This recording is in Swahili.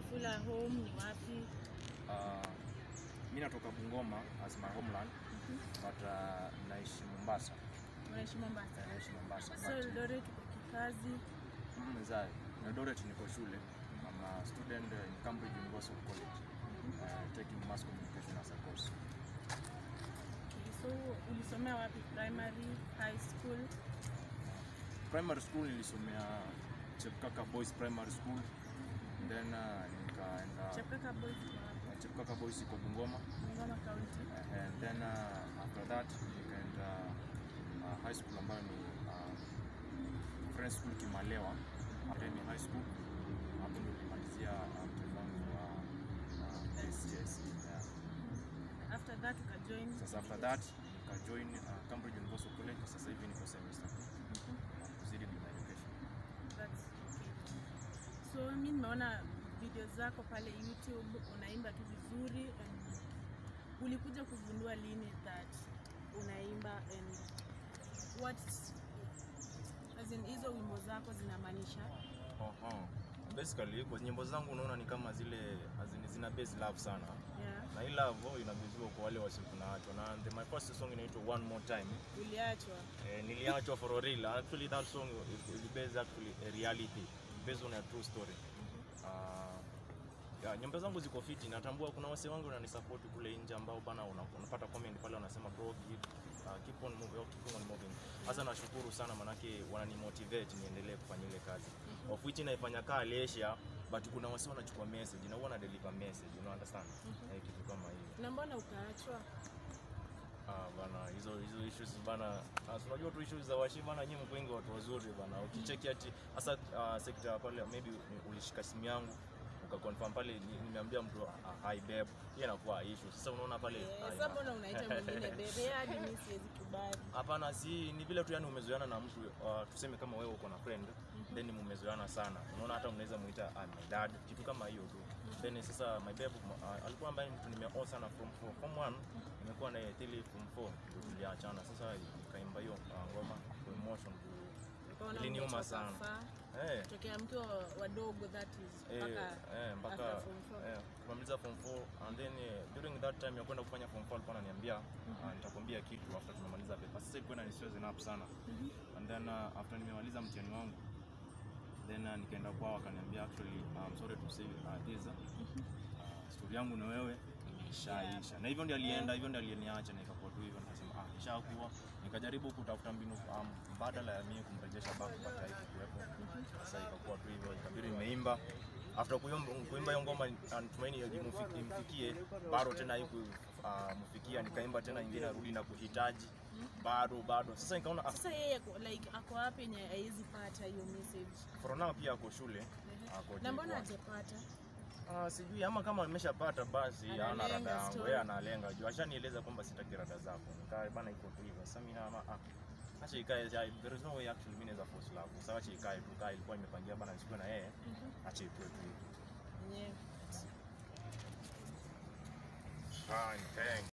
Wafula home ni wapi? Uh, mi natoka Bungoma as my homeland but uh, naishi Mombasa. Unaishi Mombasa. Naishi Mombasa. So but, Eldoret uko kikazi. mm, za Eldoret niko shule. I'm a student in Cambridge University College. Uh, taking mass communication as a course. Okay, so ulisomea wapi? Primary, high school? Primary school nilisomea Chepkaka Boys Primary School. Then uh, nikaenda Chepkaka Boys uko wapi? Chepkaka Boys iko Bungoma. Bungoma County. Uh, and then uh, after that nikaenda uh, high school ambayo ni uh, Friends School Kimalewa Academy High School. Hapo ndio nilimalizia uh, mtihani wangu wa uh, KCSE. Yeah. After that ukajoin Sasa after that nikajoin uh, Cambridge Universal College. Sasa hivi niko semester proceeding with my education. That's okay. So mi nimeona video zako pale YouTube unaimba tu vizuri and ulikuja kugundua lini that unaimba and what as in hizo wimbo zako zinamaanisha Oho. Basically kwa nyimbo zangu unaona ni kama zile azini zina base love sana yeah. na hii love oh, inabeziwa kwa wale wasio tunaachwa na the, my first song inaitwa one more time Uliachwa eh, niliachwa for a real actually that song is, is based actually a reality based on a true story uh, ya, nyimbo zangu ziko fiti natambua kuna wase wangu wananisupport kule nje ambao bana una- unapata comment pale wanasema bro keep, uh, keep on moving, keep on moving hasa nashukuru sana manake wananimotivate niendelee kufanya ile kazi of which naifanya kaa lesha but kuna wase wanachukua message na huwa na deliver message you know understand eh, kitu kama hiyo na mbona ukaachwa Ah, bana hizo hizo issues bana ah, si unajua tu issues za washi bana nyinyi mko wengi watu wazuri bana ukicheki ati hasa uh, sekta pale maybe ni- ulishika simu yangu ukaconfirm pale ni- nimeambia mtu uh, hi babe hiyo inakuwa issue sasa unaona pale Eh, ah, sasa ina- mbona unaita mwingine bebe hadi mi siwezi kubali hapana si ni vile tu yani umezoeana na mtu uh, tuseme kama wewe uko na friend then mmezoeana sana unaona hata unaweza muita uh, my dad kitu kama hiyo tu then sasa my babe uh, alikuwa ambaye mtu nimeoa sana from from form 1 nimekuwa naye till form 4 ndio tuliachana sasa ikaimba hiyo uh, ngoma kwa emotion tu Ukaona iliniuma umetoka sana. far, eh tokea mkiwa wadogo that is Eh, mpaka eh, mpaka after form four. eh, kumaliza form 4 and then eh, during that time ya kwenda kufanya form 4 alikuwa ananiambia ah, nitakwambia kitu after tumemaliza paper. Sasa ilikuwa inanistress enough sana and then uh, after nimemaliza mtihani wangu then uh, nikaenda kwao akaniambia actually I'm sorry to say uh, this uh, story yangu na wewe ishaisha na hivyo ndio alienda hivyo ndio aliniacha na ikakuwa tu hivyo nikasema ah ishakuwa nikajaribu kutafuta mbinu um, mbadala ya mimi kumrejesha back but haikuwepo sasa ikakuwa tu hivyo ikabidi nimeimba after kuimba kuimba hiyo ngoma uh, natumaini imufiki- imfikie bado tena haiku uh, mfikia nikaimba tena ingine arudi na kuhitaji bado bado sasa nikaona ah, sasa yeye ako- like ako wapi yenye haiwezi pata hiyo message for now pia ako shule ako na mbona J1. hajapata Ah, sijui ama kama ameshapata basi ana Analenga rada yangu story. yeye analenga juu ashanieleza kwamba sitaki rada zako nikaa bana iko tu hivyo sasa mimi naona ah acha ikae ja- there is no way actually mimi naweza force love sasa acha ikae tu kaa ilikuwa imepangia bana nisikuwe na yeye acha ikuwe tu hivyo yenyewe fine thanks